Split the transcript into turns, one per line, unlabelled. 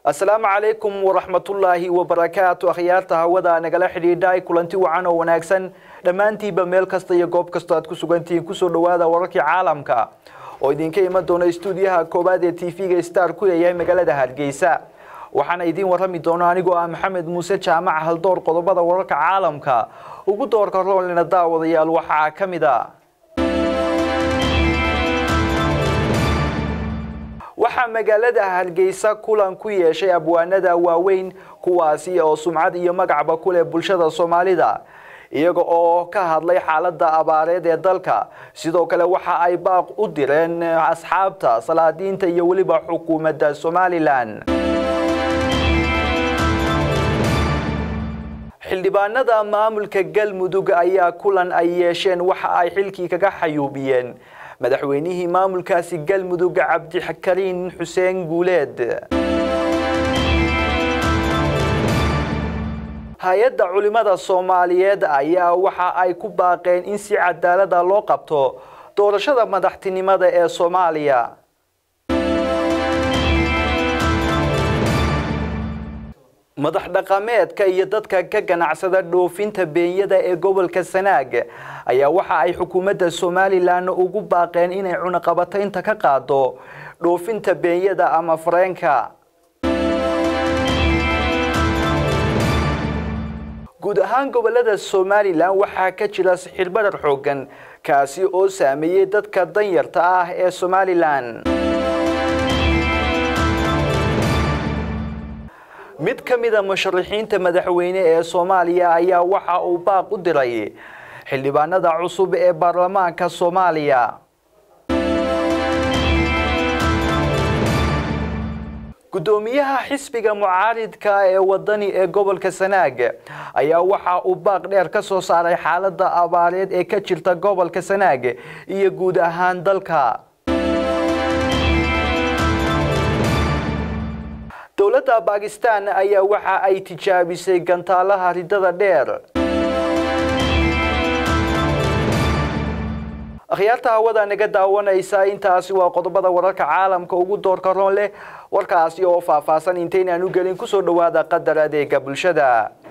asalaamu calaykum waraxmatullaahi wabarakaatu akhyaarta hawada nagala xidhiidha kulanti wacan oo wanaagsan dhammaantiinba meel kasta iyo goob kasta aad ku sugantihiin kusoo dhowaada wararkii caalamka oo idinka iman doona stuudiyaha koowaad ee t v-ga star ku leeyahay magaalada hargeysa waxaana idiin warrami doona anigoo ah maxamed muuse jaamac haldoor qodobada wararka caalamka ugu doorka roolina daawadayaal waxaa ka mid a waxaa magaalada hargeysa kulan ku yeeshay abwaanada waaweyn kuwaasi oo sumcad iyo magacba ku leh bulshada soomaalida iyaga oo ka hadlay xaaladda abaareed ee dalka sidoo kale waxa ay baaq u direen asxaabta salaadiinta iyo weliba xukuumadda somalilan xildhibaanada maamulka galmudug ayaa kulan ay yeesheen waxa ay xilkii kaga xayuubiyeen madaxweynihii maamulkaasi galmudug cabdikariin xuseen guuleed hay-adda culimada soomaaliyeed ayaa waxa ay ku baaqeen in si cadaalada loo qabto doorashada madaxtinimada ee soomaaliya madax dhaqameedka iyo dadka ka ganacsada dhoofinta beenyada ee gobolka sanaag ayaa waxa ay xukuumadda somalilan ugu baaqeen inay cunaqabataynta ka qaado dhoofinta beenyada ama fareenka guud ahaan gobolada somalilan waxaa ka jira sixirbarar xoogan kaasi oo saameeyey dadka danyarta ah ee somalilan mid ka mida musharaxiinta madaxweyne ee soomaaliya ayaa waxa uu baaq u diray xildhibaanada cusub ee baarlamaanka soomaaliya guddoomiyaha xisbiga mucaaridka ee wadani ee gobolka sanaag ayaa waxa uu baaq dheer ka soo saaray xaaladda abaareed ee ka jirta gobolka sanaag iyo guud ahaan dalka dowladda bakistan ayaa waxa ay tijaabisay gantaalaha ridada dheer akhyaarta hawada naga daawanaysa intaasi waa qodobada wararka caalamka ugu doorka roon leh warkaasi oo faahfaahsan intaynaan u gelin kusoo dhowaada qadar adeega bulshada